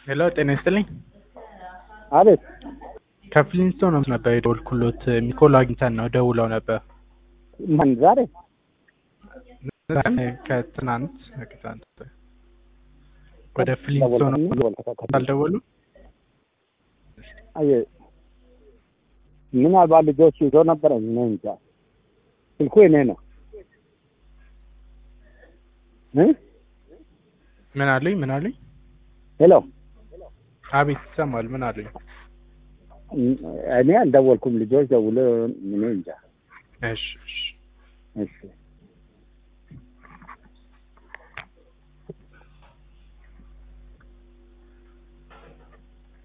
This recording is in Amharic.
ሄሎ ጤና ይስጥልኝ። አቤት ከፍሊንስቶን ነው ነበር የደወልኩሎት ሚኮላ አግኝተን ነው ደውለው ነበር። ማን ዛሬ? ከትናንት ከትናንት ወደ ፍሊንስቶን አልደወሉ? አየ ምናልባት ልጆች ይዞ ነበረ። እኔ እንጃ ስልኩ የኔ ነው እ ምን አሉኝ? ምን አሉኝ? ሄሎ አቤት ይሰማል። ምን አሉኝ? እኔ አልደወልኩም። ልጆች ደውሎ እኔ እንጃ። እሺ እሺ እሺ